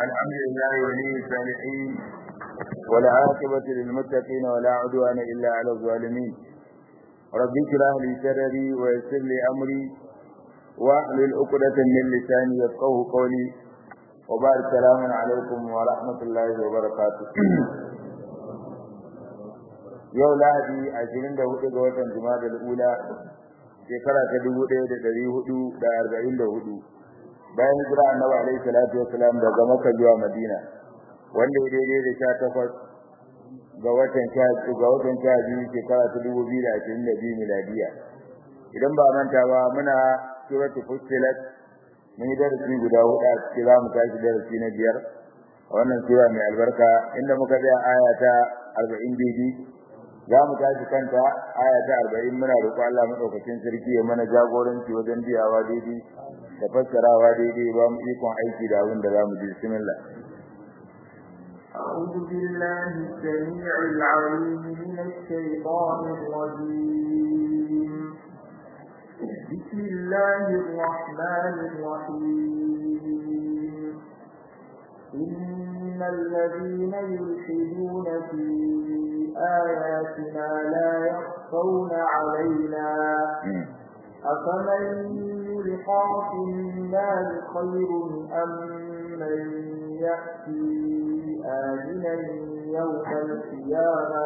الحمد لله ولي الصالحين والعاقبة للمتقين ولا عدوان إلا على الظالمين رب اشرح لي صدري ويسر لي أمري واحلل عقدة من لساني يفقه قولي وبارك السلام عليكم ورحمة الله وبركاته yau lahadi ashirin da hudu ga watan jima'a ula shekara ta dubu ɗaya da ɗari hudu da arba'in da hudu bayan hijira annabi alaihi salatu wassalam daga makka zuwa madina wanda ya daidai da sha takwas ga watan sha ga watan sha biyu shekara ta dubu biyu da ashirin da biyu miladiya idan ba manta ba muna suratu fussilat mun yi darasi guda hudu a cikin za mu tashi darasi na biyar a wannan sura mai albarka inda muka tsaya aya ta arba'in daidai za mu tashi kanta aya ta arba'in muna roƙo Allah maɗaukacin sarki ya mana jagoranci wajen biyawa daidai da fassarawa daidai ba mu ikon aiki da abin da za mu ji bismillah أعوذ بالله السميع العليم من الشيطان الرجيم بسم الله الرحمن الرحيم إن الذين يلحدون في آياتنا لا يخفون علينا أفمن يلقى في النار خير أم من يأتي آمنا يوم القيامة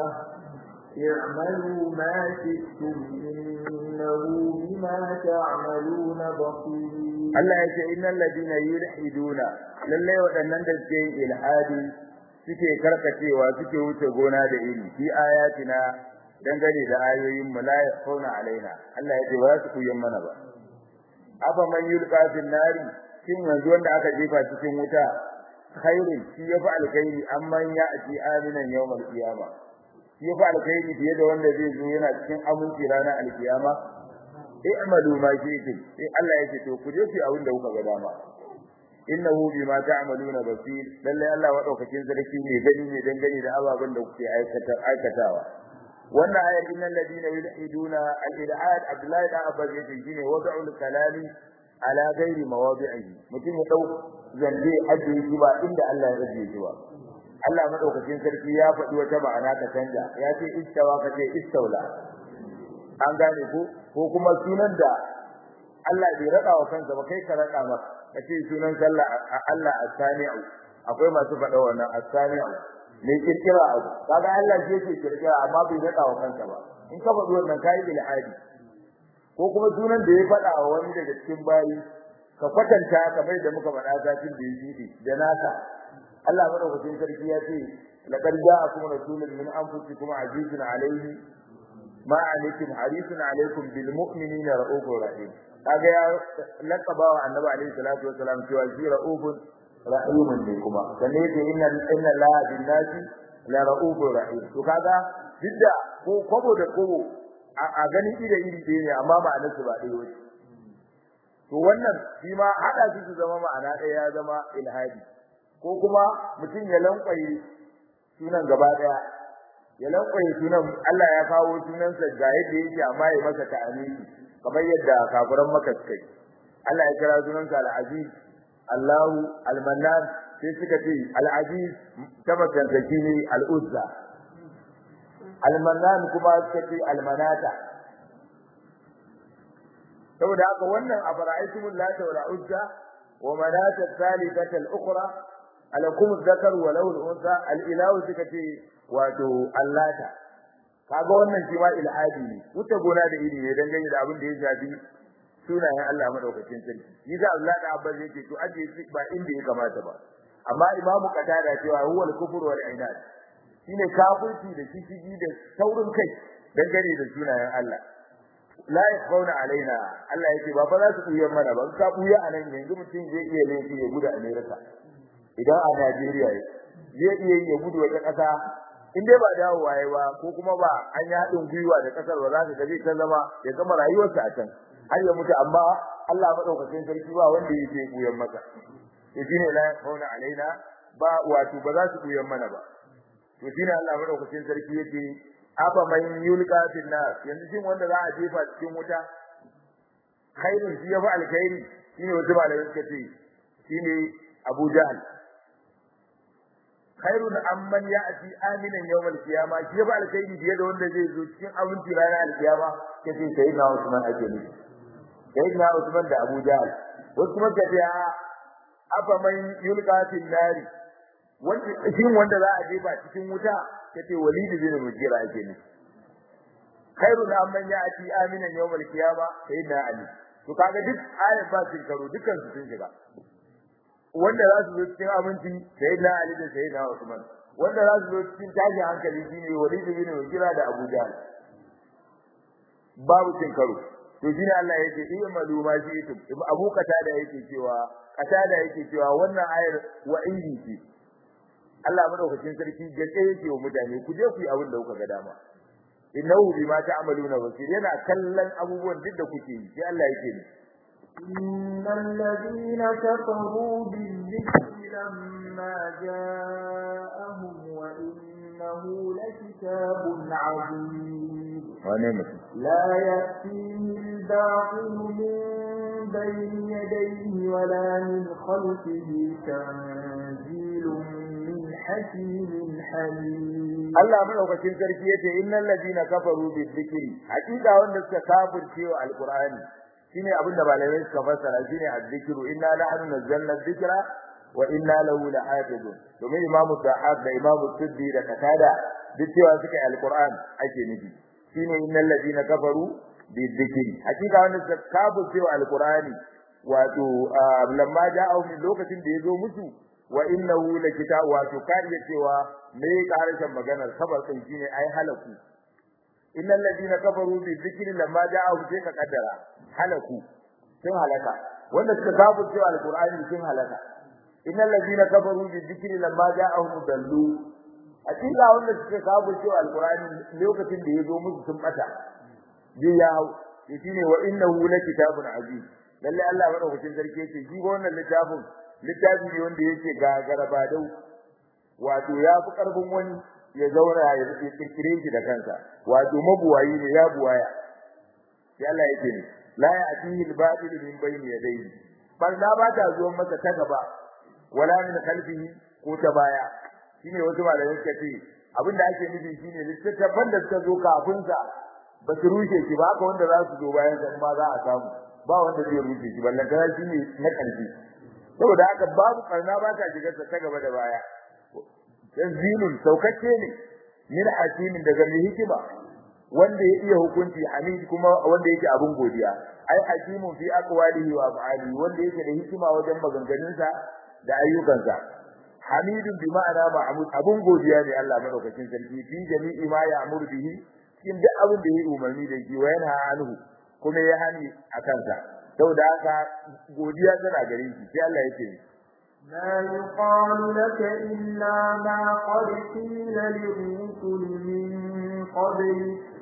اعملوا ما شئتم إنه بما تعملون بصير Allah ya ce innal ladina yulhiduna lalle waɗannan da suke yin ilhadi suke karkacewa suke wuce gona da iri fi ayatina dangane da ayoyin mu la yakhuna alaina Allah ya ce ba su kuyen mana ba afa man yulqa fil nari shin yanzu wanda aka jefa cikin wuta khairin shi yafi alkhairi amman ya ati aminan yawmal qiyama shi yafi alkhairi fiye da wanda zai zo yana cikin aminci ranar alkiyama i'malu ma shi'tum sai Allah yake to ku je ku abin da kuka ga dama innahu bima ta'maluna basir lalle Allah madaukakin sarki ne gani ne dangane da ababen da kuke aikata aikatawa wannan ayar innal ladina yulhiduna al-ilhad Abdullahi da Abbas yake shine wad'ul kalami ala ghairi mawadi'ihi mutum ya dau zande ajiye shi ba inda Allah ya ajiye shi ba Allah madaukakin sarki ya faɗi wata ma'ana ta canja ya ce istawa ka ce istaula an gane ko ko kuma sunan da Allah bai rada wa kansa ba kai ka rada masa kace sunan sallah Allah as-sami'u akwai masu faɗa wannan as-sami'u ne kirkira abu kaga Allah shi yake kirkira amma bai rada wa kansa ba in ka faɗi wannan kai ilhadi ko kuma sunan da ya faɗa wa wani daga cikin bayi ka kwatanta kamar da muka faɗa zafin da yake da naka Allah madaukakin sarki ya ce laqad ja'akum rasulun min anfusikum azizun alayhi ma alaikum harisun alaikum bil mu'minina ra'ufur rahim kaga ya laqaba wa annabi alaihi salatu wasalam cewa shi ra'ufun rahimun ne kuma sanne yake inna inna la bin nasi la ra'ufur rahim to kaga didda ko kobo da kobo a gani ida iri ɗaya ne amma ma'anar su ba ɗaya wace to wannan shi ma hada su su zama ma'ana ɗaya ya zama ilhadi ko kuma mutum ya lankwaye sunan gaba ɗaya ya lankwaye sunan Allah ya kawo sunansa ga yadda yake amma ya masa ta'amini kamar yadda kafiran maka suka yi Allah ya kira sunansa al-aziz Allahu al-mannan sai suka ce al-aziz tabbatan ne al-uzza al-mannan kuma suka ce al-manata saboda haka wannan afara'aytumul lata wal uzza wa manata thalithata al-ukhra alakum adh-dhakar wa lahu al-unsa al-ilahu suka ce wato allata kaga wannan shi ma ilhadi ne wuta gona da iri ne dangane da abin da ya shafi sunayen Allah madaukakin sarki yasa Allah da Abbas yake to aje shi ba inda ya kamata ba amma Imam Qatada cewa huwa al-kufr wal inad shine kafirci da kishigi da saurin kai dangane da sunayen Allah la yakhawna alaina Allah yake ba fa za su buya mana ba ka buya anan yanzu mutum zai iya laifi ya gudu America idan a Najeriya zai iya ya gudu wata kasa in dai ba dawo waye ba ko kuma ba an yi haɗin gwiwa da kasar ba za ka gaji ta zama ya gama rayuwarsa a can har ya mutu amma Allah madaukakin sarki ba wanda yake buyan masa to shine la yakhawna alaina ba wato ba za su buyan mana ba to shine Allah madaukakin sarki yake aba man yulqa fil nar yanzu shin wanda za a jefa cikin wuta khairun shi yafi alkhairi shine wata malamai suka ce shine Abu Jahl khairun amman ya'ti aminan yawmal qiyamah shi ba alkhairi biye da wanda zai zo cikin abinci ranar alkiyama kace sai na Usman ake nufi sai na Usman da Abu Jahl wasu kuma kace a afa man yulqa fil nari wanda shin wanda za a jefa cikin wuta kace Walid bin Mughira ake nufi khairun amman ya'ti aminan yawmal qiyamah sai na Ali to kaga duk ayat ba sun karo dukkan su sun shiga wanda za su zo cikin abinci sai na Ali da sai na Usman wanda za su zo cikin tashi hankali shine Walid bin Mughira da Abu Jahl babu cin karo to shine Allah yake iya maluma shi ito Abu Qatada yake cewa Qatada yake cewa wannan ayar wa'idi ce Allah madaukakin sarki gaske yake wa mutane ku je ku yi abin da kuka ga dama innahu bima ta'maluna basir yana kallon abubuwan duk da kuke yi sai Allah yake ni إن الذين كفروا بالذكر لما جاءهم وإنه لكتاب عظيم لا يأتيه الباطل من بين يديه ولا من خلفه تنزيل من حكيم حليم Allah madaukakin sarki yace innal ladina kafaru bizikri hakika wanda suka kafirce wa alqur'ani shine abinda malamai suka fassara shine azzikru inna nahnu nazzalna dhikra wa inna lahu lahafizun domin imamu sahab da imamu tuddi da katada duk cewa suka yi alquran ake nufi shine innal ladina kafaru bizikri hakika wanda suka kafirce wa alqur'ani wato lamma ja'u min lokacin da yazo musu wa innahu lakitab wato kariya cewa me karshen maganar sabar kai shine ai halaku innal ladina kafaru bi dhikri lamma ja'ahum sai ka kaddara halaku sun halaka wanda suka kafu cewa alqur'ani sun halaka innal ladina kafaru bi dhikri lamma ja'ahum dallu hakika wanda suka kafu cewa alqur'ani lokacin da yazo musu sun bata bi ya shine wa innahu lakitabun aziz lalle Allah madaukakin sarki yake shi wannan littafin littafi ne wanda yake gagaraba dau wato ya fi karfin wani ya zauna ya kirkire shi da kansa wato mabuwayi ne ya buwaya sai Allah yake ne la ya'tihi al-batil min bayni yadayhi barna ba ta zuwa masa ta gaba wala min khalfihi ko ta baya shine wasu malamai suka ce abinda ake nufi shine littattafan da suka zo kafin sa ba su rushe shi ba haka wanda za su zo bayan sa ma za a samu ba wanda zai rushe shi ballan kana shine na kalbi saboda haka babu barna ba ta shiga ta gaba da baya tanzilun saukacce ne min hakimin daga mai hikima wanda ya iya hukunci hamid kuma wanda yake abun godiya ai hakimun fi aqwalihi wa af'alihi wanda yake da hikima wajen maganganunsa da ayyukansa hamidun bi ma'ana ma'mud abun godiya ne Allah madaukakin sarki fi jami'i ma ya'muru bihi cikin duk abin da ya umarni da shi wa yana anhu kuma ya hani akan sa saboda haka godiya tana gare shi sai Allah yake ما يقال لك إلا ما قد قيل للرسل من قبل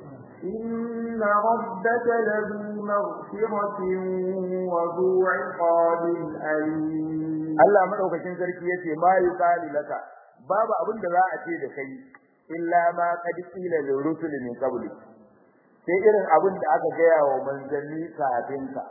إن ربك لذو مغفرة وذو عقاب أليم Allah madaukakin sarki yace ma yuqalu laka babu abin da za a ce da kai illa ma qad qila lil rusul min qabli sai irin abin da aka gaya wa manzanni kafin ka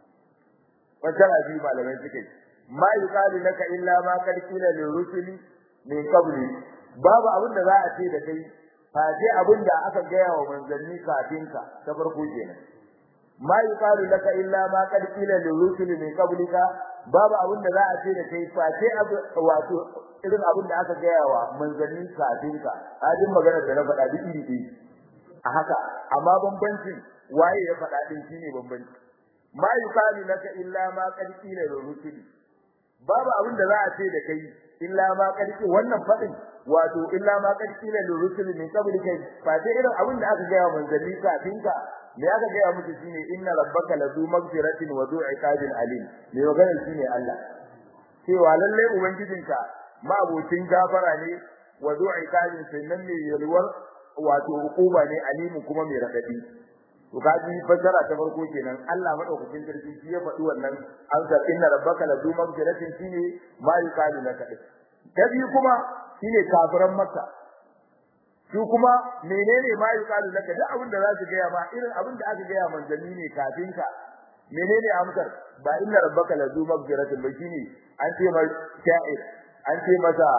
wata abi malamai suke ma yuqalu laka illa ma qad qila lil rusuli min qabli babu abin da za a ce da kai fa sai abin da aka gaya wa manzanni kafin ka ta farko kenan ma yuqalu laka illa ma qad qila lil rusuli min qablika babu abin da za a ce da kai fa sai wato irin abin da aka gaya wa manzanni kafin ka hadin magana da na faɗa duk iri ɗaya a haka amma bambancin waye ya faɗa din shine bambanci ma yuqalu laka illa ma qad qila lil rusuli babu abin da za a ce da kai illa ma karki wannan fadin wato illa ma karki la rusul min qablika fa sai irin abin da aka gaya manzanni kafin ka me aka gaya musu shine inna rabbaka ladu maghfiratin wa du'a iqabin alim me magana shine Allah cewa lalle ubangijinka ma abocin gafara ne wa du'a iqabin sannan ne yalwar wato hukuma ne alimu kuma mai radadi to kaji fasara ta farko kenan Allah madaukakin sarki shi ya faɗi wannan an ga inna rabbaka la du magfiratin shine ma yuqalu laka ta biyu kuma shine kafiran makka su kuma menene ma yuqalu laka duk abin da za su gaya ma irin abin da aka gaya manzanni ne kafin ka menene amsar ba inna rabbaka la du magfiratin ba shine an ce ma sha'ir an ce masa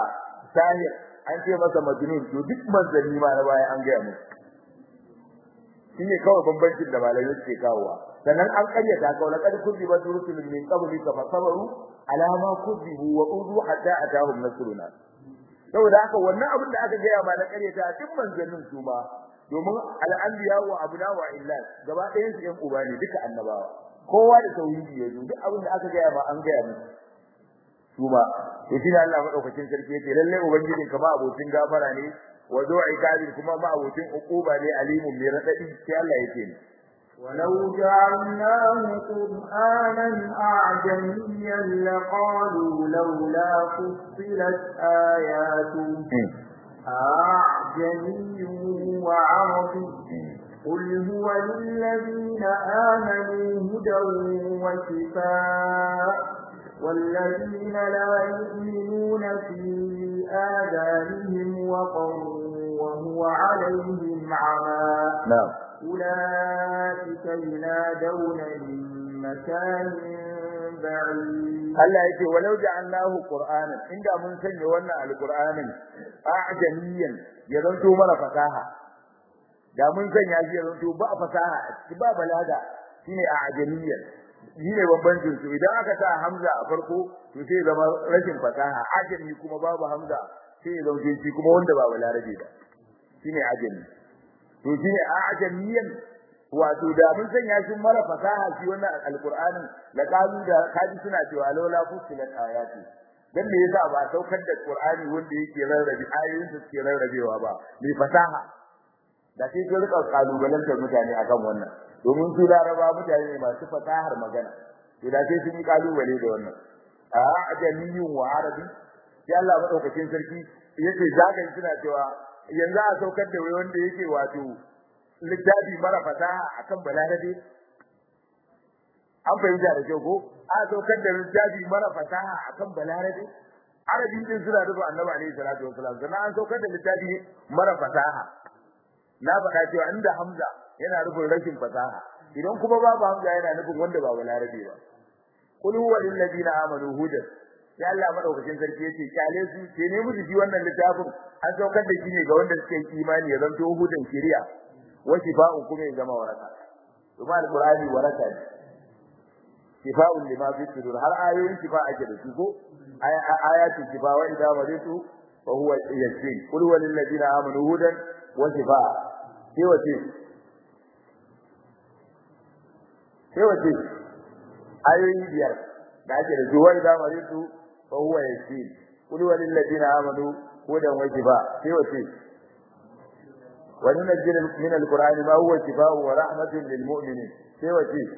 sahir an ce masa majnun to duk manzanni ma na baya an gaya musu shine kawai bambancin da malamai suke kawowa sannan an karyata ka wala kad kuziba rusulun min qablika fa sabaru ala ma kuzibu wa udu hatta atahum nasruna saboda haka wannan abin da aka gaya ma na karyata duk manzannin su ma domin al-anbiya wa abuna wa illat gaba ɗayan su ɗan uba ne duka annabawa kowa da tauhidi ya zo duk abin da aka gaya ma an gaya musu su ba to shi Allah madaukakin sarki yace lalle ubangijin ka ba abocin gafara ne wa zu'i kabir kuma ba abocin uquba ne alimun mai radadi sai Allah yake ne ولو جعلناه قرآنا أعجميا لقالوا لولا فصلت آياته أعجمي وعربي قل هو للذين آمنوا هدى وشفاء والذين لا يؤمنون في آذانهم وقر وهو عليهم عمى نعم أولئك ينادون من مكان بعيد Allah yake walau ja'alnahu qur'anan inda mun sanya wannan alqur'anin a'jamiyan ya zanto mana fasaha da mun sanya shi ya zanto ba fasaha ba balaga shine a'jamiyan shine bambancin su idan aka sa hamza a farko to sai zama rashin fasaha ajami kuma babu hamza sai ya zanto shi kuma wanda ba balarabe ba shine ajami to shine a'jamiyan wato da mun sanya shi mara fasaha shi wannan alqur'anin la qalu da kaji suna cewa laula fusilat ayati dan me yasa ba saukar da qur'ani wanda yake rarrabe ayoyin da suke rarrabewa ba mai fasaha da sai su rika kalubalantar mutane akan wannan domin su laraba mutane ne masu fasahar magana to da sai sun yi kalubale da wannan a ajamiyyun wa arabi sai Allah madaukakin sarki yace zagan suna cewa yanzu a saukar da wai wanda yake wato littafi mara fasaha akan balarabe an fahimta da kyau ko a saukar da littafi mara fasaha akan balarabe arabi din suna rubu annabi alaihi salatu wasalam sannan an saukar da littafi mara fasaha na faɗa cewa inda hamza yana rubun rashin fasaha idan kuma babu hamza yana nufin wanda ba balarabe ba qul huwa lil ladina amanu hudan ya Allah madaukakin sarki yace kyale su ke ne musu ji wannan littafin an saukar da shi ne ga wanda suke imani ya zanto hudan shari'a wa shifa'un kuma ya zama waraka kuma alqur'ani waraka ne shifa'un lima fi sudur har ayoyin shifa ake da su ko ayatul shifa wa idza maritu fa huwa yashfi qul huwa lil ladina amanu hudan wa shifa' sai wace sai wace ayoyi biyar da ake da su wa idza maritu fa huwa yashfi qul huwa lil ladina amanu hudan wa shifa' sai wace وننزل من القرآن ما هو شفاء ورحمة للمؤمنين سوى شيء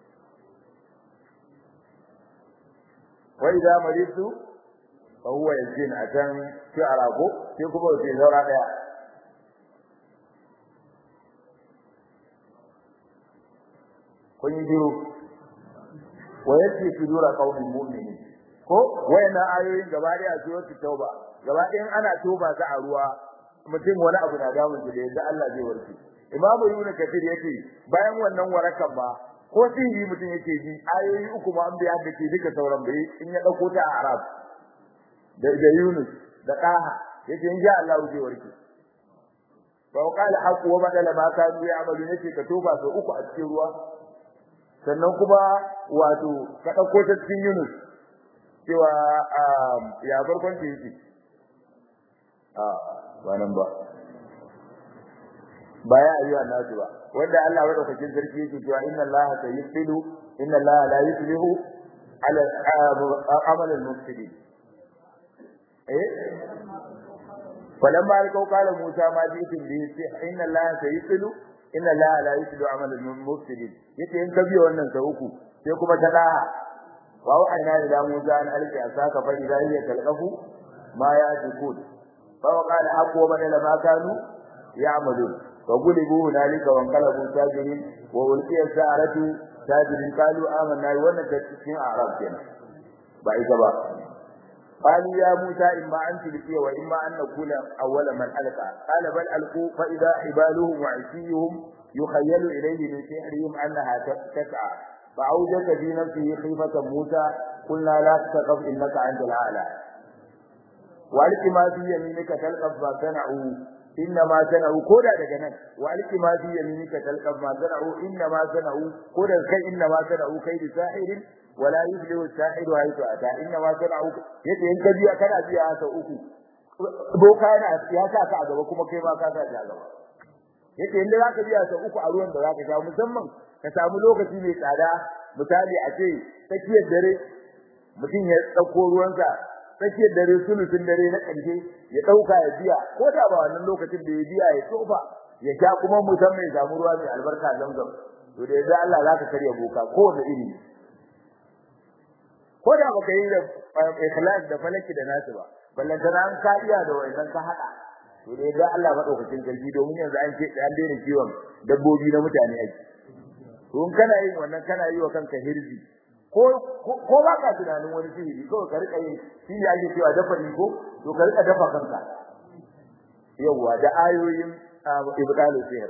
وإذا مرضت فهو يزين عشان شعراكو في كبر في زورة kun yi biyu wa yake sudura qaumin mu'minin ko wayannan ayoyin gaba daya su wata tauba gaba ɗayan ana toba ta a ruwa mutum wani abu na damun shi da yadda Allah zai warke imamu ibn kathir yake bayan wannan warakan ba ko sihiri mutum yake ji ayoyi uku ma an biya da ke duka sauran bai in ya dauko ta a arab da da yunus da qaha yake in ja Allah zai warke fa qala haqu wa badala ma kanu ya'malu yake ka toba sau uku a cikin ruwa sannan kuma wato ka dauko ta cikin yunus cewa ya farkon ta yake a ba nan ba ba ya ayyuha nasu ba wanda Allah madaukakin sarki yake cewa inna Allah sayyidu inna Allah la yuslihu ala amal al-mufsidin eh falamma alqaw qala Musa ma ji'tum bihi inna Allah sayyidu inna Allah la yuslihu amal al-mufsidin yace in ka biyo wannan sa uku sai kuma ta da wa wa'ayna ila Musa an alqi asaka fa idha hiya talqafu ma ya'tikun فوقال حق وبدل ما كانوا يعملون فغلبوا هنالك وانقلبوا ساجدين وألقي السحرة ساجدين قالوا آمنا وانا تكفين أعراب كنا بعيد بقى قالوا يا موسى إما أن تلقي وإما أن نكون أول من ألقى قال بل ألقوا فإذا حبالهم وعشيهم يخيل إليه من سحرهم أنها تسعى فأوجس في نفسه خيفة موسى قلنا لا تخف إنك أنت الأعلى waliki ma fi yaminika talqaf ma sana'u inna ma sana'u koda daga nan waliki ma fi yaminika talqaf ma sana'u inna ma sana'u koda kai inna ma sana'u kai da sahirin wala yuflihu sahiru haythu ata inna ma sana'u yace in ka biya kana biya haka uku boka yana ya sa ka a gaba kuma kai ma ka sa ta gaba yace inda zaka biya sa uku a ruwan da zaka sha musamman ka samu lokaci mai tsada misali a ce tsakiyar dare mutum ya dauko ruwansa tsakiyar dare sulusun dare na ƙarshe ya dauka ya biya ko da ba wannan lokacin da ya biya ya tofa ya sha kuma musamman ya samu ruwa mai albarka zamzam to da yadda Allah zaka karya boka ko da iri ko da baka yi da ikhlas da falaki da nasu ba ballantana an ka iya da wannan ka hada to da yadda Allah madaukakin sarki domin yanzu an ce an daina kiwon dabbobi na mutane ake to in kana yin wannan kana yi wa kanka hirzi ko ko ba ka tunanin wani sihiri ko ka rika yin shi ne ake cewa dafa ni ko to ka rika dafa kanka yawa da ayoyin ibdalu sihir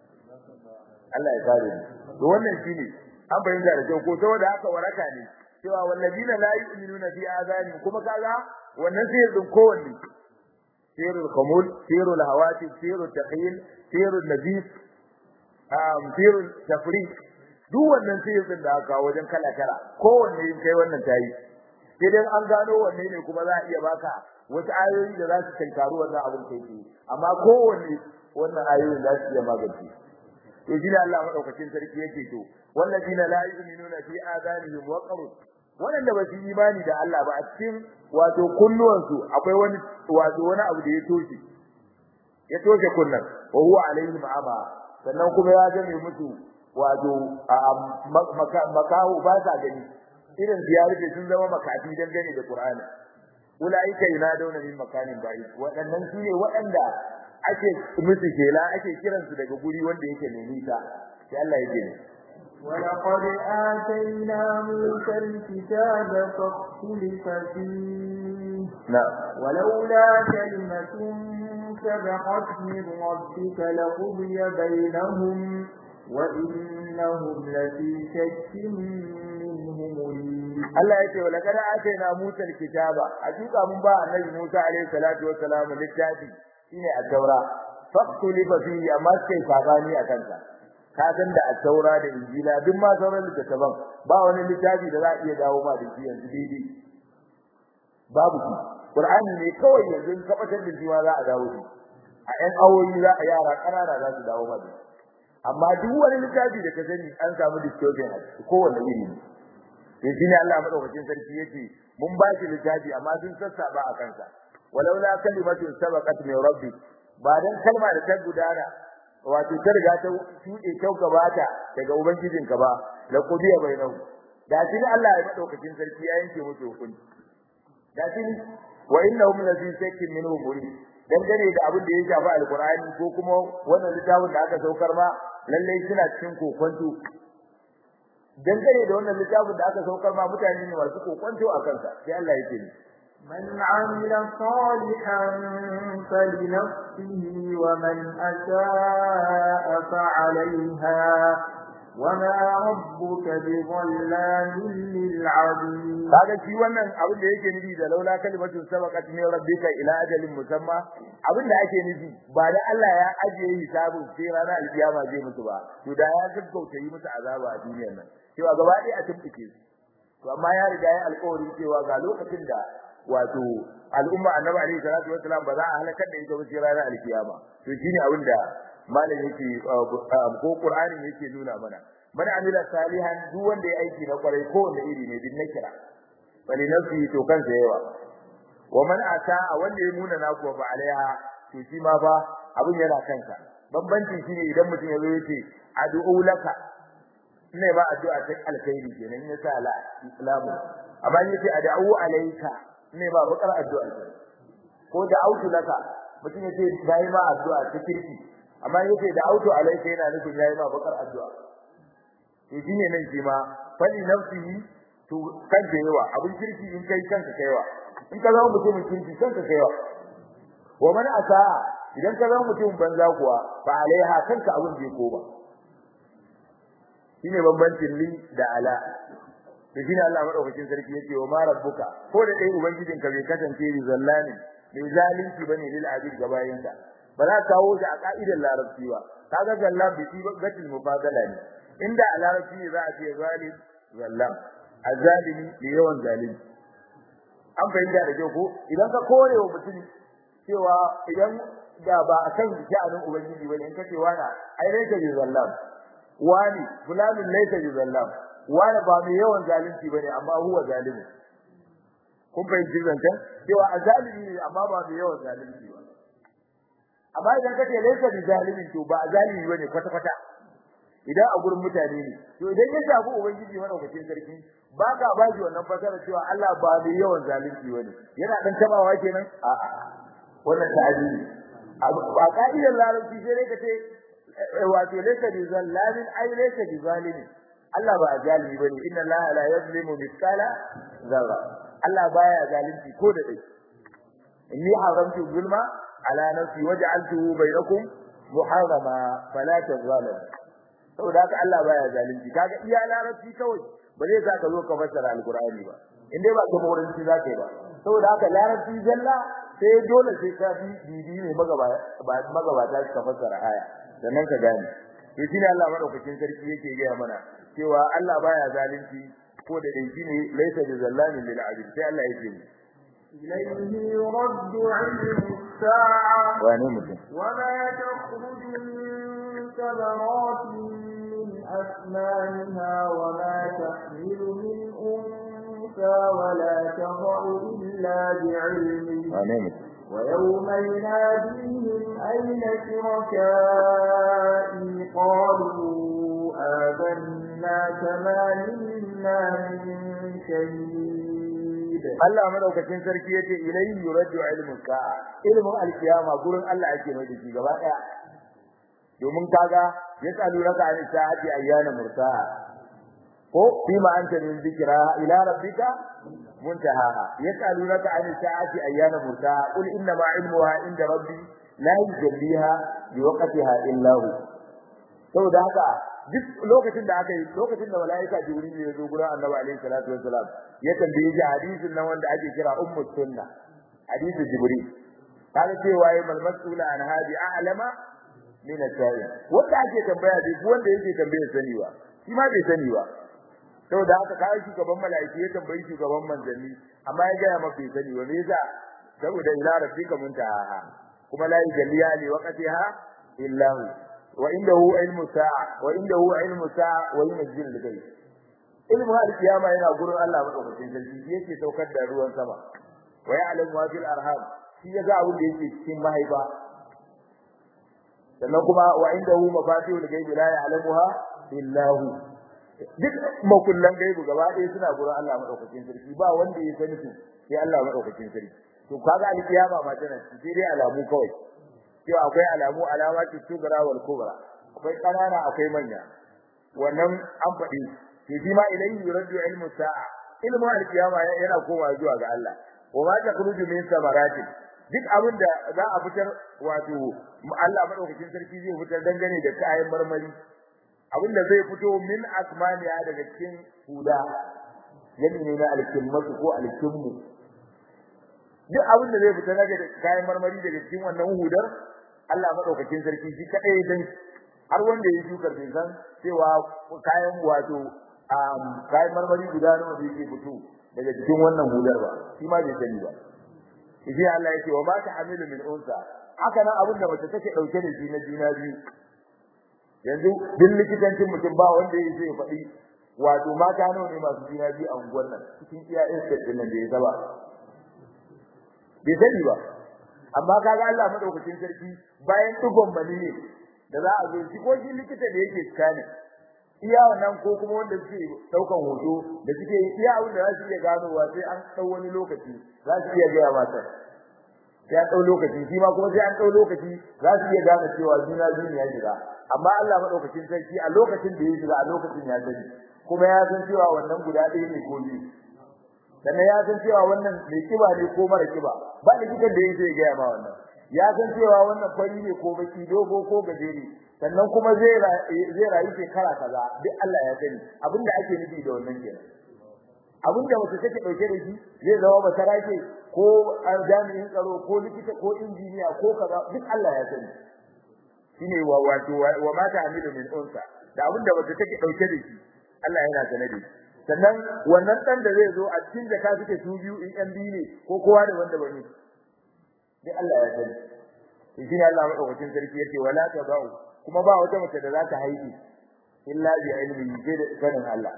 Allah ya kare ni to wannan shine an bayyana da kyau ko saboda haka waraka ne cewa wallazina la yu'minuna fi azani kuma kaga wannan sihir din kowanne sirrul khamul sirrul hawati sirrul taqil sirrul nabis um sirrul tafriq duk wannan sihir din da aka wajen kala kala kowanne in kai wannan tayi idan an gano wanne ne kuma za a iya baka wasu ayoyi da za su tankaru wannan abin kai ce amma kowanne wannan ayoyin za su iya magance to shi ne Allah madaukakin sarki yake to wallazina la yu'minuna fi adanihim waqrun wanda ba su imani da Allah ba a cikin wato kunnuwansu akwai wani wato wani abu da ya toshe ya toshe kunnan wa huwa alaihim ama sannan kuma ya gane musu wato makahu ba sa gani irin ziyarce sun zama makafi dan gane da Qur'ani ulaika yunaduna min makanin ba'id waɗannan su ne waɗanda ake musu kela ake kiransu daga guri wanda yake ne nisa sai Allah ya ce ولقد آتينا موسى الكتاب فاختلف فيه نعم ولولا كلمة سبقت من ربك لقضي بينهم وإنهم لفي شك منه مريب Allah ya ce wa laqad atayna Musa al-kitaba hakika mun ba annabi Musa alayhi salatu wa salam littafi shine at-taura faqtulifa fihi amma sai sabani akan ta ka san da at-taura da injila duk ma sauran littattafan ba wani littafi da za a iya dawo ma da shi yanzu daidai babu shi Qur'ani ne kawai yanzu in kabatar da shi ma za a dawo shi a ƴan awoyi za a yara ƙanana za su dawo ma da shi amma duk wani littafi da ka sani an samu distortion a ciki kowanne iri ne to shine Allah madaukakin sarki yace mun ba shi littafi amma sun sassaba a kansa walaula kalimatun sabaqat min rabbi ba dan kalma da ta gudana wato ta riga ta shuɗe ta gabata daga ubangijinka ba la qudiya bainahu da shi Allah ya madaukakin sarki ya yanke musu hukunci da shi wa innahum la fi shakkin minhu murid dangane da abin da ya shafi alqur'ani ko kuma wannan littafin da aka saukar ma lalle suna cikin kokonto dangane da wannan littafin da aka saukar ma mutane ne masu kokonto a kansa sai Allah ya ce من عمل صالحا فلنفسه ومن أساء فعليها وما ربك بظلام للعبيد kaga shi wannan abin da yake nufi da laula kalimatun sabaqat min rabbika ila ajalin musamma abin da ake nufi ba da Allah ya ajiye hisabun sai ranar alkiyama zai mutu ba to da ya gaggauta yi musu azaba a duniyar nan cewa gaba ɗaya a tumbuke su to amma ya riga ya alƙawarin cewa ga lokacin da wato al'umma annabi alaihi salatu wassalam ba za a halakar da ita ba sai ranar alkiyama to shine abin da malam yake ko qur'anin yake nuna mana man amila salihan duk wanda ya aiki na kwarai ko wanda iri ne din nakira bali nafsi to kansa yawa wa man ata wanda ya muna na kuwa ba alaiha to shi ma fa abin yana kansa bambancin shine idan mutum ya zo yace ad'u laka ne ba addu'a ta alkhairi kenan ya sa la islamu amma yace ad'u alayka ne ba bakar addu'a ko da autu laka mutum yace dai ma addu'a ta kirki amma yace da autu alayka yana nufin yayi ma bakar addu'a to shine nan shi ma fali nafsihi to kanka yawa abin kirki in kai kanka kaiwa in ka zama mutumin kirki kanka kaiwa wa man asa idan ka zama mutumin banza kuwa fa alaiha kanka abin bai ko ba shine bambancin li da ala to shine Allah madaukakin sarki yake wa ma rabbuka ko da dai ubangijin ka bai kasance ni zallani mai zalunci bane lil abid gabayinsa ba za ka kawo shi a ka'idar larabci ba kaga zallam bi ti gatil mufadala ne inda a larabci ne za a ce zalim zallam azalimi da yawan zalimi an fahimta da kyau ko idan ka kore wa mutum cewa idan da ba a kan sha'anin ubangiji bane in ka ce wani ai laysa bi zallam wani fulanin laysa bi zallam wani ba mai yawan zalunci bane amma huwa zalimi kun fahimci zancen cewa azalimi ne amma ba mai yawan zalunci ba amma idan ka ce laysa bi zalimin to ba zalimi bane kwata kwata idan a gurin mutane ne to idan ya shafi ubangiji madaukakin sarki ba ka ba shi wannan fasara cewa Allah ba mai yawan zalunci bane yana dan tabawa kenan a a wannan ta'adili a ka'idar larabci sai dai ka ce wato laysa bi zallamin ai laysa bi zalimin Allah ba zalimi bane inna Allah la yuzlimu mithqala zarra Allah baya zalunci ko da dai inni haramtu zulma ala nafsi waj'altuhu bainakum muharrama fala tazalamu saboda haka Allah baya zalunci kaga iya larabci kawai ba zai sa ka zo ka fassara alqur'ani ba in dai ba ka mauranci za ka yi ba saboda haka larabci zalla sai dole sai ka bi bibi ne magabata ka fassara aya sannan ka gane to shine Allah madaukakin sarki yake gaya mana cewa Allah baya zalunci ko da dai shine laysa bi zallamin lil abid sai Allah yake ni إليه يرد علم الساعة wane mutum وما تخرج من ثمرات من أسنانها وما تحمل من أنثى ولا تضع إلا بعلمه wane mutum ويوم يناديهم أين شركائي قالوا آذنا كما منا من شهيد Allah madaukakin sarki yace ilayhi yuraddu ilmu sa'a ilmu alkiyama gurin Allah ake mai da shi gaba daya domin kaga yasalu raka an sa'ati ayyana mursaha ko bima anta min zikra ila rabbika muntahaha yasalu raka an sa'ati ayyana mursaha qul inna ma ilmuha inda rabbi la yujalliha liwaqtiha illa hu saboda haka duk lokacin da aka yi lokacin da malaika jibril ya zo gurin annabi alaihi salatu wassalam ya tambaye shi hadisin nan wanda ake kira ummu sunna hadisi jibril kaga cewa yayi mal mas'ula an hadi a'lama min as-sa'i wanda ake tambaya dai wanda yake tambaye sani ba shi ma bai sani ba saboda haka kai shugaban malaiki ya tambayi shugaban manzanni amma ya ga maka bai sani ba me yasa saboda ila rabbika muntaha kuma la yujalliya li waqtiha illa hu wa indahu ilmu sa'a wa indahu ilmu sa'a wa yunzil al-ghayb ilmu al-qiyama yana gurin Allah madaukakin sarki yake saukar da ruwan sama wa ya'lamu ma fil arham shi ya ga abin da yake cikin mahaifa sannan kuma wa indahu mafatihul ghaibi la ya'lamuha illa hu duk makullan gaibu gaba ɗaya suna gurin Allah madaukakin sarki ba wanda ya sani su sai Allah madaukakin sarki to kaga al-qiyama ma tana sai dai alamu kawai cewa akwai alamu alamati sugra wal kubra akwai kanana akwai manya wannan an faɗi to shi ma ilayhi yuraddu ilmu sa'a ilmu al-qiyama yana komawa zuwa ga Allah wa ma takhruju min samarati duk abin da za a fitar wato Allah madaukakin sarki zai fitar dangane da kayan marmari abin da zai fito min asmaniya daga cikin huda yani ne na alkimmatu ko alkimmu duk abin da zai fita daga kayan marmari daga cikin wannan hudar Allah madaukakin sarki shi kadai dan har wanda ya shukar bai san cewa kayan wato kayan marmari guda nawa zai fito daga cikin wannan hudar ba shi ma bai sani ba shi Allah yake wa ma ta'amilu min unsa haka nan abin da mace take dauke da shi na juna biyu yanzu duk likitancin mutum ba wanda yake zai faɗi wato mata nawa ne masu juna biyu a unguwar nan cikin iyayen sai din nan da ya zaba bai sani ba amma kaga Allah madaukakin sarki bayan tugon mani ne da za a zo shi ko shi likita da yake tsani iya wannan ko kuma wanda suke daukan hoto da suke iya abin da za su iya ganowa sai an dau wani lokaci za su iya gaya mata sai an dau lokaci shi ma kuma sai an dau lokaci za su iya gane cewa juna biyu ne ya shiga amma Allah madaukakin sarki a lokacin da ya shiga a lokacin ya sani kuma ya san cewa wannan guda ɗaya ne ko biyu sannan ya san cewa wannan mai kiba ne ko mara kiba ba likitan da yake gaya ma wannan ya san cewa wannan fari ne ko baki dogo ko gajeri sannan kuma zai zai rayu shekara kaza duk Allah ya sani abinda ake nufi da wannan kenan abinda mace take dauke da shi zai zama ba sarake ko jami'in tsaro ko likita ko injiniya ko kaza duk Allah ya sani shine wa wato wa ma ta'milu min unsa da abin da wata take dauke da shi Allah yana sane da shi sannan wannan dan da zai zo a cikin da ka suke su biyu in yan biyu ne ko kowa da wanda bane dai Allah ya sani shi ne Allah madaukakin sarki yake wala tabau kuma ba wata mace da za ta haihu illa bi ilmi sai da sanin Allah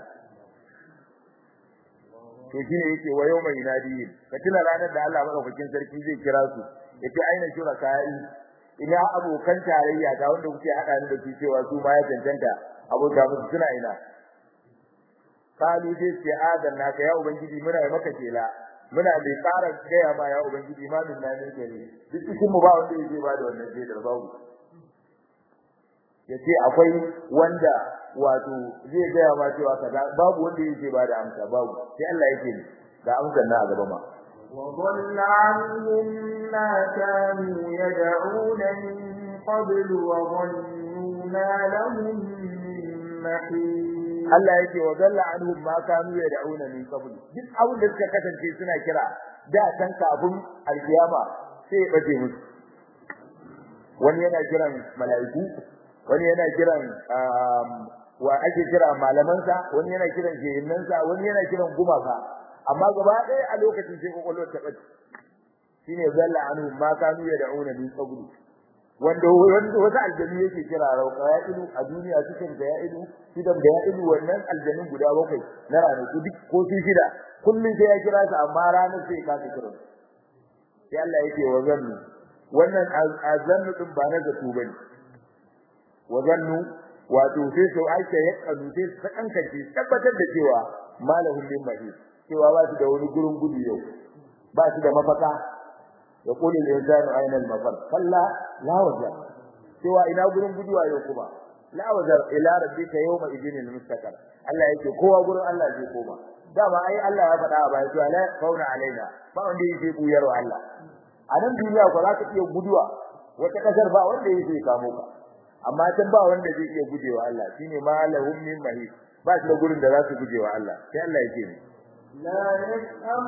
to shine yake wa yawma yunadihim ka tuna ranar da Allah madaukakin sarki zai kira su yace aina shuraka'i ina abokan tarayya ga wanda kuke hada ni da su cewa su ma ya cancanta abota musu suna ina kalu dai ce adan naka ya ubangiji muna yi maka kela muna da tsara gaya ma ya ubangiji ma min na ne gare duk cikin mu ba wanda yake ba da wannan sai da babu yace akwai wanda wato zai gaya ma cewa kaza babu wanda yake ba da amsa babu sai Allah yake ne ga amsar na a gaba ma وضل عنهم ما كانوا يدعون من قبل وظنوا ما لهم من محيط Allah yake wa dalla anhum ma kanu yad'una min qabl duk abin da suka kasance suna kira da kan kafin alkiyama sai ya bace musu wani yana kiran mala'iku wani yana kiran wa ake kira malamansa wani yana kiran shehinnansa wani yana kiran gumaka amma gaba ɗaya a lokacin sai kokolwar ta bace shine dalla anhum ma kanu yad'una min qabl wanda wanda wata aljanu yake kira rauka ya ilu a duniya cikin da ya ilu shidan da ya ilu wannan aljanun guda bakwai na ranaku duk ko su shida kullun sai ya kira su amma ranar sai ka ta kira sai Allah yake wa zannu wannan azannu din ba na zato bane wa zannu wato sai su aika ya kanu sai su kankace tabbatar da cewa malahum min mahis cewa ba su da wani gurin gudu yau ba su da mafaka يقول الإنسان أين المفر كلا لا وزر سوى إلى قرن بدوا يوكما لا وزر إلى ربك يوم إذن المستقر الله يكي قوة قرن الله يكي قوة داما أي الله يفتح أبا يسوى لا قونا علينا فأندي يكي قويرو الله أنا الدنيا ولا تكي بدوا وتكسر با wanda yake kamo ka amma can ba wanda zai iya gujewa Allah shine ma lahum min mahis ba shi da gurin da za su gujewa Allah sai Allah yake ne لا يسأم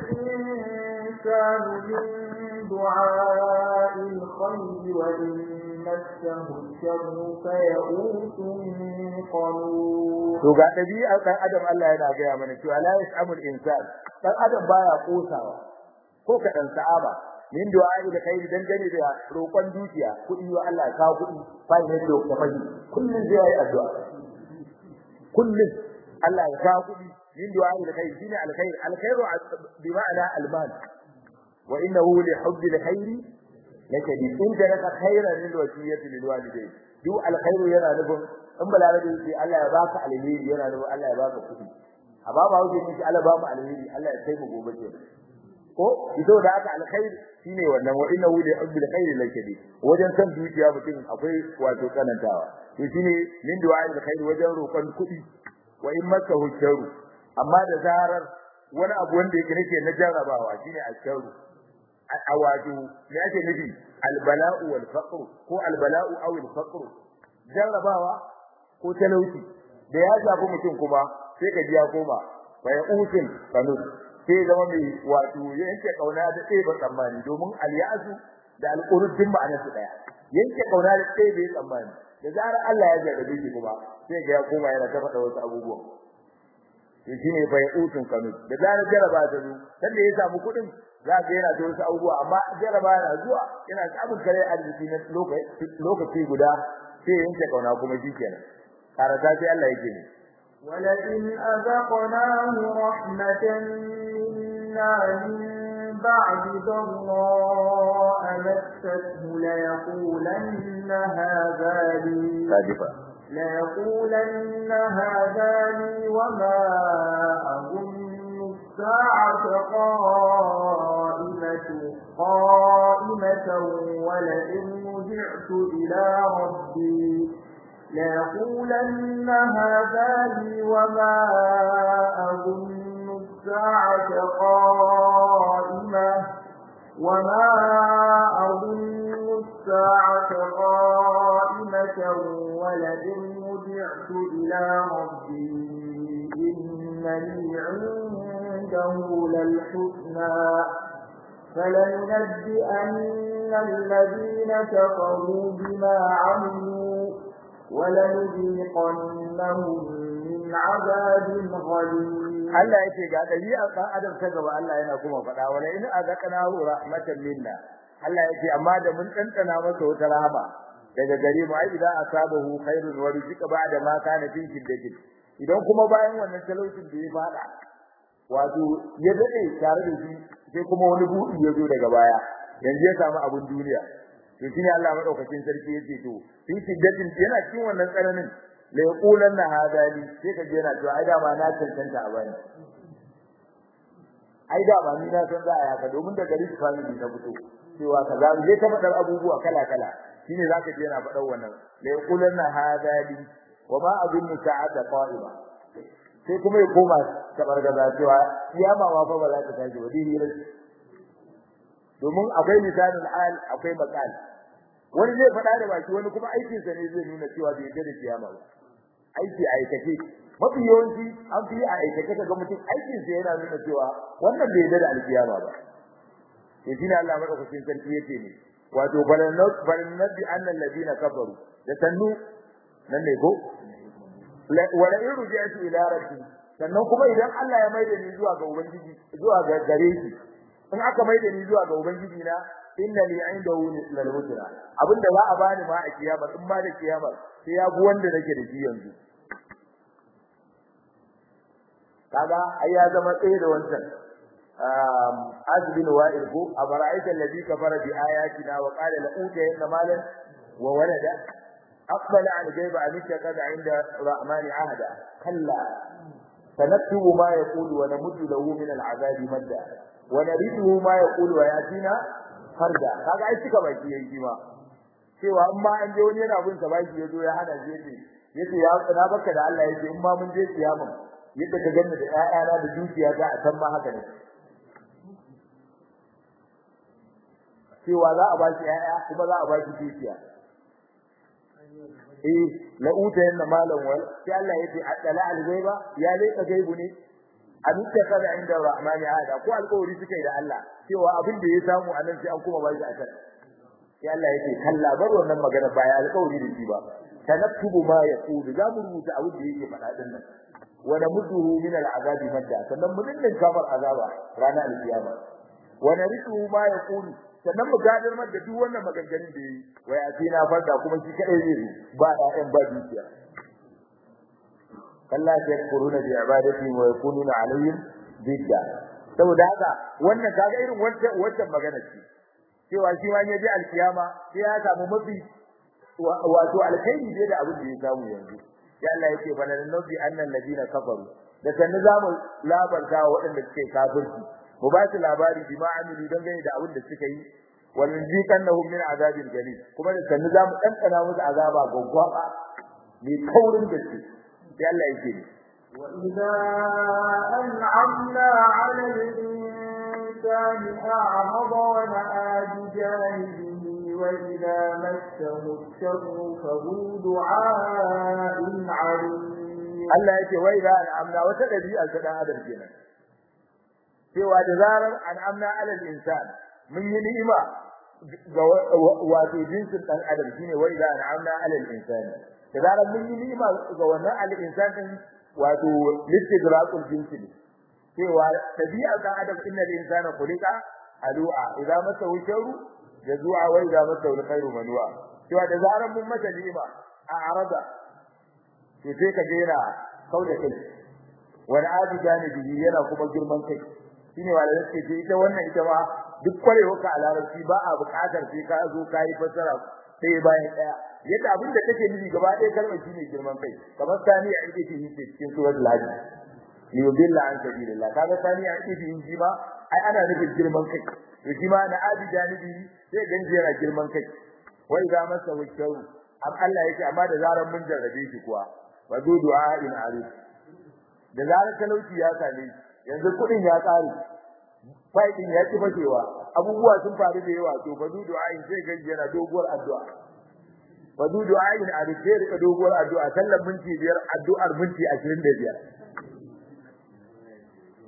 الإنسان من دعاء الخير وإن مسه الشر فيئوس قنوط to ga dabi'ar dan adam Allah yana gaya mana cewa la yasamul insan dan adam baya kosawa ko ka dan sa'aba min du'a'i da khairi dan gane da roƙon dukiya kudi wa Allah ka kudi fa ne da ka fahi kullun zai yi addu'a kullun Allah ya ka kudi min du'a'i da khairi shine alkhair alkhairu bi ma'ana almal wa innahu li hubbi alkhairi lakadi in jaraka khairan lil wasiyati lil walidayn du alkhairu yana nufin in balarabe yace Allah ya baka alheri yana nufin Allah ya baka kudi amma ba wuce ne Allah ba mu alheri Allah ya kai mu gobe ke ko ido da aka alkhair shine wannan wa innahu li hubbi alkhairi lakadi wajen san dukiya mutum akwai wato kanantawa to shine min du'a'i alkhairi wajen roƙon kudi wa in makahu sharru amma da zarar wani abu wanda yake nake na jarrabawa shine asharu a wato me yake nufi albala'u wal faqr ko albala'u aw al faqr jarrabawa ko talauci da ya shafi mutum kuma sai ka ji ya koma fa ya usin kanus sai zama mai wato yanke kauna da tsaye ba tsammani domin al-ya'su da al-qurud ma'anar su daya yanke kauna da tsaye bai tsammani da zarar Allah ya jarrabe shi kuma sai ga ya koma yana ta faɗa wasu abubuwa shine fa yutun kanu da zarar jaraba ta zo dan da ya samu kudin za ga yana da wasu abubuwa amma jaraba yana zuwa yana samun kare arziki na lokaci lokaci guda sai yanke kauna kuma shikenan karata sai Allah yake ne ولئن أذقناه رحمة منا من بعد ضراء مسته ليقولن هذا لي sadifa ليقولن هذا لي وما أظن الساعة قائمة قائمة ولئن رجعت إلى ربي ليقولن هذا لي وما أظن الساعة قائمة وما أظن الساعة قائمة ولئن رجعت إلى ربي إن لي عنده للحسنى فلننبئن الذين كفروا بما عملوا ولنذيقنهم من عذاب غليظ Allah yake ga dabi'ar dan adam ta gaba Allah yana kuma faɗa wala in azaqnahu rahmatan minna Allah yake amma da mun tantana masa wata rahama daga gare mu ai idan asabahu khairun wa rizqa ba'da ma kana fi shiddatin idan kuma bayan wannan talaucin da ya fada wato ya dade tare da shi sai kuma wani buɗi ya zo daga baya yanzu ya samu abun duniya to shine Allah madaukakin sarki yace to fi shiddatin yana cikin wannan tsananin la yaqulanna hadali sai ka je na to ai da ma na cancanta a bani ai da ba ni na san za a yaka domin da gari su family ta fito cewa kaza zai ta fadar abubuwa kala kala shine zaka je na fadar wannan la yaqulanna hadali wa ma adunnu sa'ata qa'ima sai kuma ya koma tabargaza cewa kiyama ma fa ba za ta tashi ba dai domin akwai misalin al akwai maqal wani zai faɗa da baki wani kuma aikin sa ne zai nuna cewa bai yarda da kiyama ba aiki a aikace mafi yawanci an fi a aikace kaga mutum aikin sa yana nuna cewa wannan bai yarda da alkiyama ba to shine Allah madaukakin sarki yake ne wato balanat balanat anna alladhina kafaru da sannu nan ne ko wala in ruji'tu ila rabbi sannan kuma idan Allah ya maida ni zuwa ga ubangiji zuwa ga gare shi in aka maida ni zuwa ga ubangiji na inna li indahu lal husna abinda za a bani ma a kiyama in ma da kiyama sai ya bu wanda nake da shi yanzu kaga ai ya zama tsaye da wancan um azbin wa'il ko abara'aita alladhi kafara bi ayatina wa qala la utayanna malan wa walada aqbala an ghaiba an kada inda rahmani ahada kalla sanaktubu ma yaqulu wa namuddu lahu min al'azabi madda wa nariduhu ma yaqulu wa yatina farda kaga ai cika baki yayi ma cewa in ma an je wani yana bin sa baki yazo ya hana shi yace yace ya na baka da Allah yace in ma mun je kiyama yadda ka ganni da ƴaƴana da dukiya za a san ma haka ne cewa za a baki ƴaƴa kuma za a baki dukiya eh la uta yanna malan wal sai Allah yace adala al ghaiba ya leka gaibu ne an kada inda rahmani hada ko alƙawari suka yi da Allah cewa abin da ya samu anan sai an kuma ba shi a kan sai Allah yake kalla bar wannan magana ba ya alƙawari da shi ba tanaktubu ma yaqulu za mu rubuta abin da yake faɗa din nan wa namudduhu min al'azabi madda sannan mu dinga kamar azaba ranar alkiyama wa narithu ma yaqulu sannan mu gadar mar da duk wannan maganganun da yi wa ya tina farda kuma shi kadai zai ba ƴaƴan ba dukiya kalla yakfuruna bi ibadati wa yakununa alayhim bidda saboda haka wannan kaga irin wancan wancan magana ce cewa shi ma yaji alkiyama sai ya samu mafi wato alkhairi ne da abin da ya samu yanzu sai Allah yake fa lan nabi annal ladina kafaru da sannu zamu labarta wa waɗanda suke kafirci mu ba su labari bi ma amilu don gani da abin da suka yi wannan zikannahum min azabil jalil kuma da sannu zamu kankana musu azaba gwaggwaba mai kaurin gaske sai Allah yake وإذا أنعمنا على الإنسان أعرض ونأى بجانبه وإذا مسه الشر فهو دعاء عريض Allah yake wai da al'amna wata dabi'a ta dan adam kenan cewa da zarar al'amna alal insan mun yi ni'ima ga wato jinsin dan adam shine wai da al'amna alal insan da zarar mun yi ni'ima ga wannan al insan din wato listigraqul jinsi cewa dabi'a dan adam innal insana khuliqa alu'a idan masa sharru jazua wa idan masa khairu manua cewa da zarar mun masa ni'ima a arada to sai ka ga yana kauda kai wani abu janibi yana kuma girman kai shine wanda yake ce ita wannan ita ma duk kwarewa ka a larabci ba a buƙatar sai ka zo ka yi fasara sai bayan daya yadda abin da take nufi gaba ɗaya kalmar shine girman kai kamar sani a ita ce cikin suratul hajj liyudilla an sabilillah kaga sani a ita ce ma ai ana nufin girman kai to shi ma na abi janibi sai ganji yana girman kai wai ga masa wucewu am Allah yake amma da zaran mun jarrabe shi kuwa wa du du'a'in arif da zarar talauci ya same yanzu kudin ya tsare faidin ya ci fashewa abubuwa sun faru da yawa to fa du du'a'in sai ganji yana doguwar addu'a fa du du'a'in arif sai rika doguwar addu'a sallan minti biyar addu'ar minti 25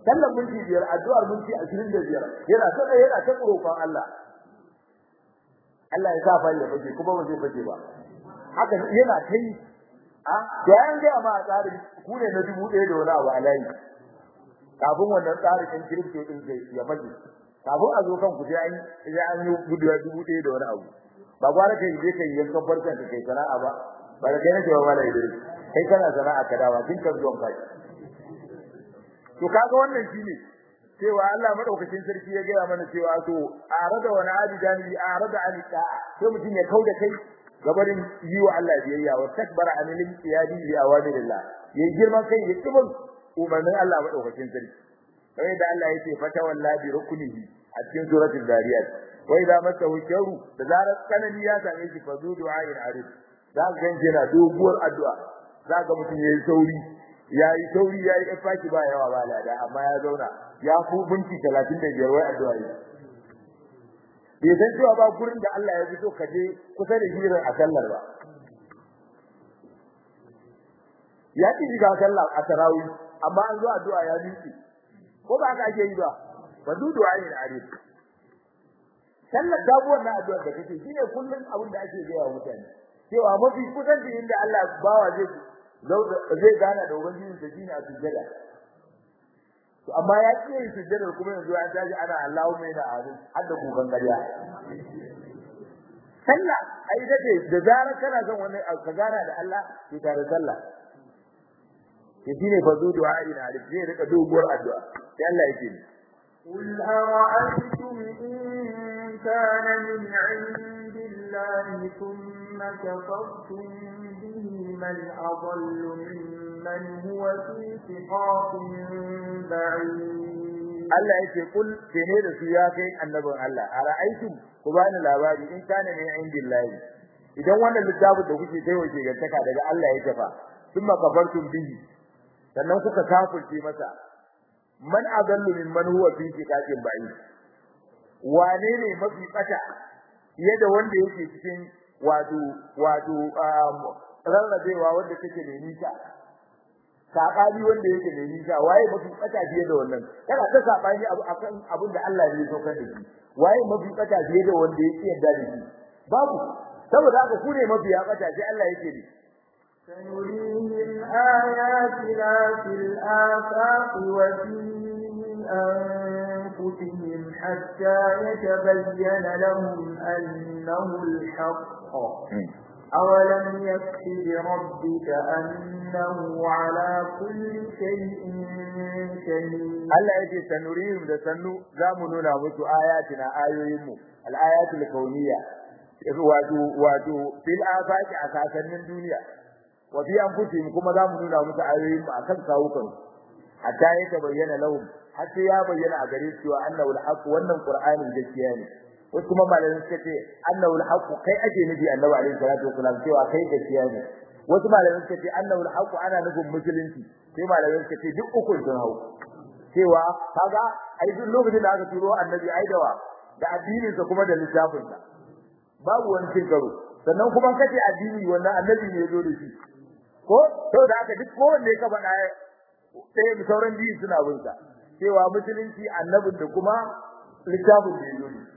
sallan minti biyar addu'ar minti ashirin da biyar yana ta yana ta roƙon Allah Allah ya sa fa ya fage kuma ba zai fage ba haka yana kai a to an ga ma tsarin ku ne na dubu ɗaya da wani abu a layi kafin wannan tsarin ɗin kirkto ɗin zai ya fage kafin a zo kan ku sai an sai an yi guduwa dubu ɗaya da wani abu ba gwara kai je kai yankan farkon ka kai sana'a ba ba da kai nake ba mala idris kai kana sana'a ka dawa kin kan zuwan kai to kaga wannan shine cewa Allah madaukakin sarki ya gaya mana cewa to arada wa na'abidan bi arada an ta sai mutum ya kauda kai gabarin yi wa Allah biyayya wa takbara an lil qiyadi bi awamirillah yayi girman kai ya kibin umarnin Allah madaukakin sarki sai da Allah yake fata wallahi rukunihi a cikin suratul zariyat wa idza masahu sharru da zarar kanani ya same shi fa zu du'a'in arif za ka ganje na doguwar addu'a za ka mutum yayi sauri yayi sauri yayi ifaki ba yawa ba lada amma ya zauna ya ku binci 35 wai addu'a yi bai san cewa ba gurin da Allah ya fi so ka je kusa da hirin a sallar ba ya ki shiga sallah a tarawih amma an zo addu'a ya miƙe ko ba ka ake yi ba ba du du'a ne arif sallar dabuwar na addu'a da kake shine kullun abin da ake gaya wa mutane cewa mafi kusanci inda Allah bawa zai zai gana da ubangiji da shine a sujjada to amma ya ce yin sujjadar kuma yanzu an tashi ana Allahu mai da azin har da kukan gariya sallah ai dade da zarar kana son wani ka gana da Allah ki tare sallah ke shine fa zu du'a ina da zai rika doguwar addu'a sai Allah yake ni قل أرأيتم إن كان من عند الله ثم كفرتم به من أضل ممن هو في شقاق بعيد Allah yake kul kene da su ya kai annabin Allah ara'aytum ku bani labari in kana min indillahi idan wannan littafin da kuke kai wace gantaka daga Allah ya tafa thumma kafartum bihi sannan kuka kafirce masa man adallu mimman huwa fi shiqaqin ba'id wane ne mafi tsaka fiye da wanda yake cikin wato wato rarrabewa wanda take da nisa sabani wanda yake da nisa waye mafi tsaka fiye da wannan kana ta sabani abu akan abin da Allah ne ya saukar da shi waye mafi tsaka fiye da wanda yake yarda da shi babu saboda haka ku ne mafi ya tsaka sai Allah yake ne سنريهم آياتنا في الآفاق وفي أنفسهم حتى يتبين لهم أنه الحق أولم يكف بربك أنه على كل شيء شهيد Allah yake sanurihim da sannu zamu nuna musu ayatina ayoyinmu al-ayatul kauniyya wato wato fil afaqi a sasannin duniya wa fi anfusihim kuma zamu nuna musu ayoyin mu akan kawukan hatta ya bayyana lahum har sai ya bayyana a gare su cewa annahu al-haq wannan qur'anin gaskiya ne wasu kuma malamin suka ce annahu al-haq kai ake nufi annabi alaihi salatu wasalam cewa kai gaskiya ne wasu malamin suka ce annahu al-haq ana nufin musulunci sai malamin suka ce duk uku sun hau cewa kaga ai duk lokacin da aka turo annabi ai dawa da addinin sa kuma da littafin sa babu wani cin karo sannan kuma kace addini wannan annabi ne ya zo da shi ko to da haka duk kowanne ka faɗa sai mu sauran biyu suna bin sa cewa musulunci annabin da kuma littafin da yazo ne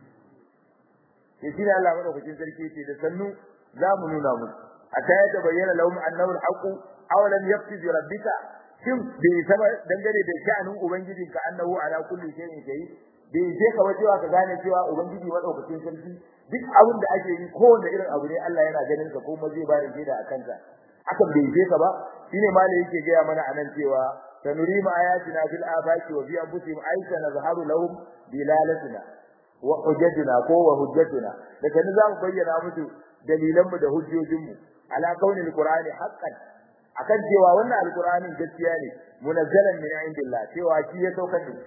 sai shi ne Allah madaukakin sarki yake da sannu za mu nuna musu hatta ya tabayyana lahum annahu al-haqq aw lam yakfi bi rabbika shin bai saba dangane da sha'anin ubangijinka annahu ala kulli shay'in shahid bai je ka wajewa ka gane cewa ubangiji madaukakin sarki duk abin da ake yi kowanne irin abu ne Allah yana ganin ka kuma zai ba da shaida a kanka hakan bai je ka ba shine malai yake gaya mana anan cewa sanuri ma ayatina fil afaqi wa fi anfusihim aisha nazharu lahum dilalatina wa hujjatuna ko wa hujjatuna da kan za mu bayyana musu dalilan mu da hujjojin mu ala kaunil qur'ani haqqan akan cewa wannan alqur'ani gaskiya ne munazzalan min indillah cewa shi ya saukar da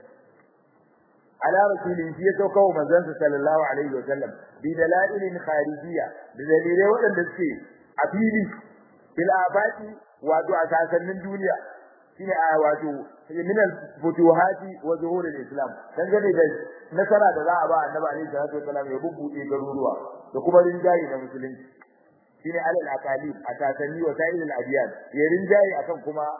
ala rasulin shi ya sauka wa manzansa sallallahu alaihi wa sallam bi dalailin kharijiyya da dalilai waɗanda suke a fili fil abati wato a sasannin duniya shine a wato min al futuhati wa zuhur al islam dangane da nasara da za a ba annabi alaihi salatu wasallam ya bubbude garuruwa da kuma rinjayi na musulunci shine alal aqalib a sasanni wa sa'il al adiyan ya rinjayi akan kuma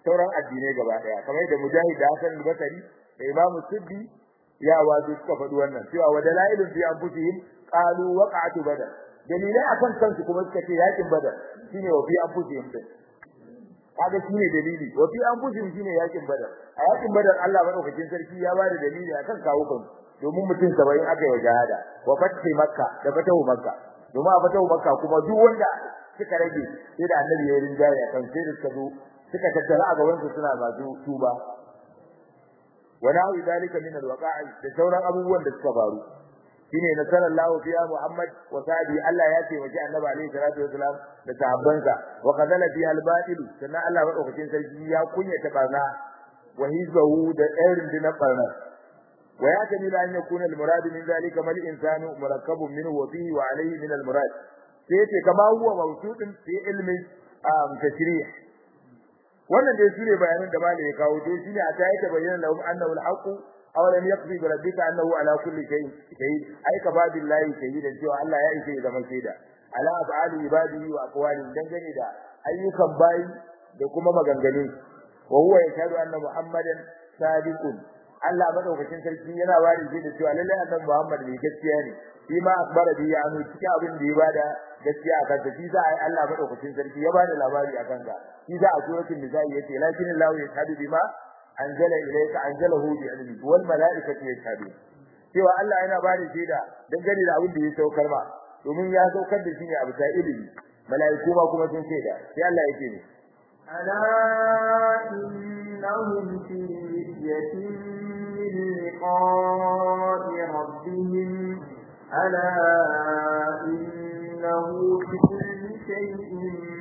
sauran addinai gaba daya kamar da mujahid da hasan al-basri da imamu suddi ya wazo suka faɗi wannan cewa wa dalailun fi anfusihim qalu waqa'atu badar dalilai akan kansu kuma suka ce yakin badar shine wa fi anfusihim din kaga shine dalili wa fi anfusihim shine yakin badar a yakin badar Allah madaukakin sarki ya bada dalili akan kawo kansu domin mutum 70 aka yi jihada wa fathi makka da fatahu makka domin a fatahu makka kuma duk wanda suka rage sai da annabi ya rinjaye akan sai da suka zo suka tattara a gaban su suna masu tuba wa na'u dalika min alwaqa'i da sauran abubuwan da suka faru shine na sallallahu fiya muhammad wa sahabi Allah ya ce waje annabi alaihi salatu wasalam da sahabbansa wa qadala fi albatil sannan Allah madaukakin sarki ya kunyata barna wa hizbahu da irin dinar barna wa ya tani la an yakuna almurad min zalika mal insanu murakkabun minhu wa fihi wa alayhi min almurad sai yace kama huwa mawsudun fi ilmi tashrih wannan dai shine bayanan da malai ya kawo to shine a ta yake bayyana lahum annahu alhaq aw lam yaqdi bi rabbika annahu ala kulli shay'in shahid ay ka ba billahi shahidan cewa Allah ya ishe zama shaida ala af'ali ibadihi wa aqwali dangane da ayyukan bayi da kuma maganganun wa huwa yashhadu anna muhammadan sadiqun Allah madaukakin sarki yana bari shi da cewa lallai annabi Muhammad ne gaskiya ne shi ma akbara bi ya cikin abin da ya bada gaskiya akan ta shi za a yi Allah madaukakin sarki ya bada labari akan ka shi za a suratul nisa yace lakin Allah yashhadu bima anzala ilayka anzalahu bi ilmi wal malaikatu yashhadu cewa Allah yana bada shaida dangane da abin da ya saukar ma domin ya saukar da shi ne abu ta ilimi mala'iku ma kuma sun shaida sai Allah yake ne ألا إنهم في مرية من لقاء ربهم ألا إنه بكل شيء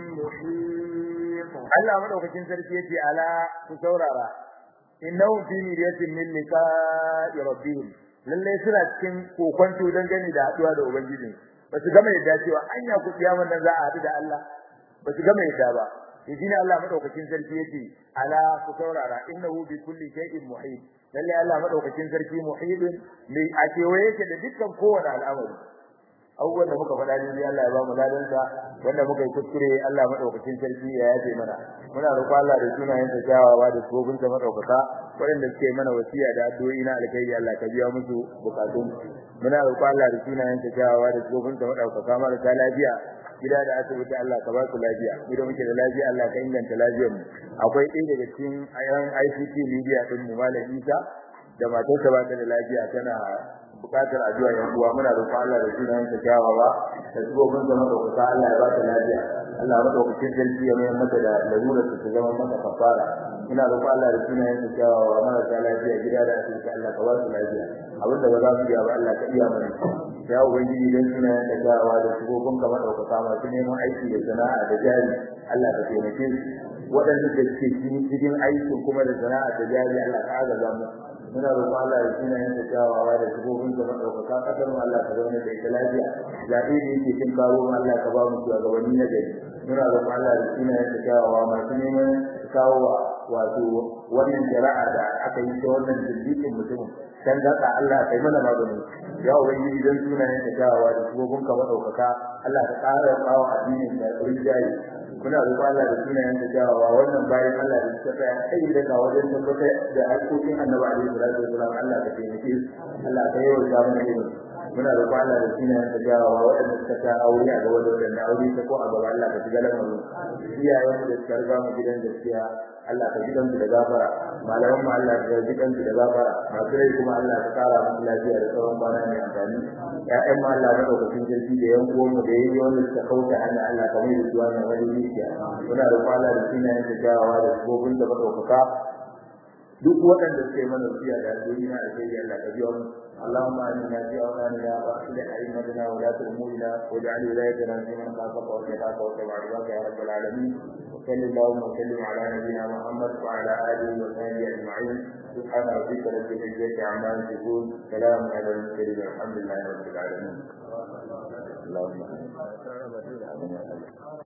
محيط Allah madaukakin sarki yace ala ku saurara innahum fi miryatin min liqa'i rabbihim lalle suna cikin kokonto dangane da haduwa da ubangiji ba su gama yadda cewa anya ku kiyaman nan za a haɗu da Allah ba su gama yadda ba to shine Allah madaukakin sarki yace ala ku saurara innahu bi kulli shay'in muhit lalle Allah madaukakin sarki muhidun mai a kewaye yake da dukkan kowane al'amari abubuwan da muka faɗa ne Allah ya ba mu ladan sa wanda muka yi kuskure Allah madaukakin sarki ya yafe mana muna roƙon Allah da sunayen sa kyawawa da tsofin sa madaukaka waɗanda suke mana wasiya da addu'o'i na alkhairi Allah ka biya musu bukatun muna roƙon Allah da sunayen sa kyawawa da tsofin sa madaukaka marasa lafiya gida da asibiti Allah ka ba su lafiya idan muke da lafiya Allah ka inganta lafiyar mu akwai ɗaya daga cikin ayan ICT media din mu Malam Isa da matarsa ba ta da lafiya tana bukatar addu'a yan uwa muna roƙon Allah da sunan sa kyawawa da sabobin zama da kusa Allah ya ba ta lafiya Allah ya madaukakin sarki ya mayar mata da lalurar ta zama mata kafara muna roƙon Allah da sunan sa kyawawa marasa lafiya gida da asibiti Allah ka ba su lafiya abinda ba za mu iya ba Allah ka iya mana ya ubangiji dan sunan sa kyawawa da sabobin ka madaukaka masu neman aiki da sana'a da jari Allah ka taimake su waɗanda da suke cikin aikin kuma da sana'a da jari Allah ka agaza mu muna roƙon Allah ya tuna yin da kyawawa da shigogin da madaukaka kasar mu Allah ka zauna da ita lafiya zaɓe da yake cin karo mu Allah ka ba mu shugabanni na gari muna roƙon Allah ya tuna yin da kyawawa masu neman kawo wato wannan shari'a da aka yi ta wannan jirgin mutumin dan gaka Allah kai mana magani ya ubangiji dan sunayen da kyawawa da shigogin ka madaukaka Allah ka ƙara kawo addinin da rinjaye muna roƙon Allah da sunayen da jawawa wannan bayan Allah da suka tsaya kai da ga wajen tabbatar da haƙoƙin Annabi alaihi salatu wasallam Allah ka taimake su Allah ka yawa da mu ilimi muna roƙon Allah da sunayen da jawawa waɗanda suka ta aure a gaba da wanda aure ta ko a gaba Allah ka shiga lamarin iyayen da suka riga mu gidan gaskiya Allah ka ji kansu da gafara malaman mu Allah ka ji kansu da gafara masu rai kuma Allah ka kara musu lafiya da tsawon kwana mai amfani ƴaƴan mu Allah ka daukakin jirgi da yan uwan mu da yayi wanda suka kauta Allah Allah ka mai da su wannan wani rijiya muna da kwala da sunayen da jawawa da gobin da madaukaka duk waɗanda suke mana wasiya da addu'o'i na alheri Allah ka biya mu اللهم آمنا في أوطاننا وأصلح أئمتنا ولاة أمورنا واجعل ولايتنا في من خافك واتقاك واتبع رضاك يا رب العالمين وصل اللهم وسلم على نبينا محمد وعلى آله وصحبه أجمعين سبحان ربك رب العزة عما يصفون سلام على المرسلين والحمد لله رب العالمين اللهم